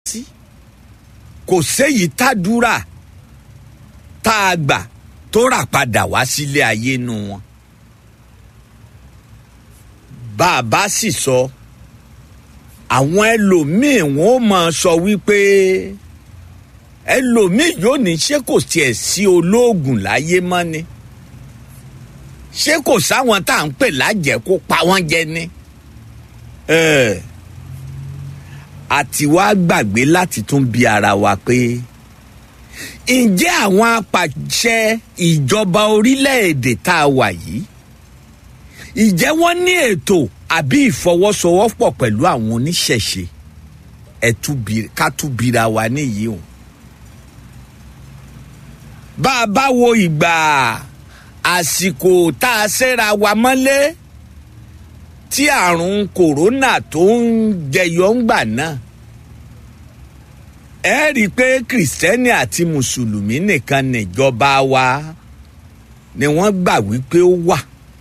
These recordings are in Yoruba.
sí kò séyìí tádúrà tá a gbà tó rà padà wá sílé ayé nu wọn bá a bá sì sọ àwọn ẹlòmíín wọn ó máa sọ wípé ẹlòmíín yóò ní ṣé kò tiẹ̀ sí olóògùn láyé mọ́ ni ṣé kò sáwọn tá à ń pè lájẹ́ kó pa wọ́n jẹ ni. Eh àti wá gbàgbé láti tún bi ara wa pé ǹjẹ́ àwọn apàṣẹ ìjọba orílẹ̀-èdè tá a wà yìí ǹjẹ́ wọ́n ní ètò àbí ìfọwọ́sowọ́pọ̀ pẹ̀lú àwọn oníṣẹ̀ṣe ká tún bira wa níyì o bá a bá wo ìgbà àsìkò tá a ṣẹ́ra wa mọ́lé tí àrùn kòrónà tó ń jẹyọ ń gbà náà ẹ rí i pé kìrìsìtẹ́nì àti mùsùlùmí nìkan níjọba wa ni wọ́n gbà wípé ó wà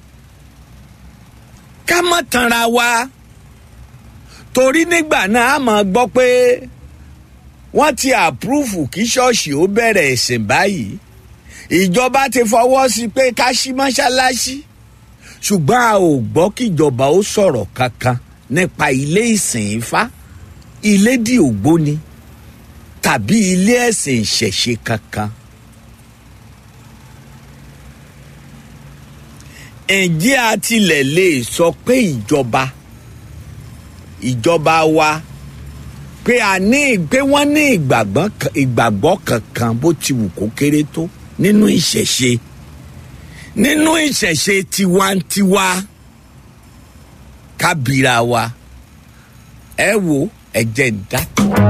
ká mọ̀ tanra wa torí nígbà náà a máa gbọ́ pé wọ́n ti àpúrúfù kí ṣọ́ọ̀ṣì ó bẹ̀rẹ̀ ẹ̀sìn báyìí ìjọba ti fọwọ́ sí pé ká ṣí mọ́ṣáláṣí ṣùgbọ́n a ò gbọ́ kíjọba ó sọ̀rọ̀ kankan nípa ilé ìsìn ifá ilé dì ògbóni tàbí ilé ẹ̀sìn ìṣẹ̀ṣe kankan. ǹjẹ́ a tilẹ̀ lè sọ pé ìjọba ìjọba wa pé a ní pé wọ́n ní ìgbàgbọ́ kankan bó ti wù kó kéré tó nínú ìṣẹ̀ṣe nínú ìṣẹ̀ṣe tiwantiwa kábìrà wa ẹ wo ẹ̀jẹ̀ ń dá.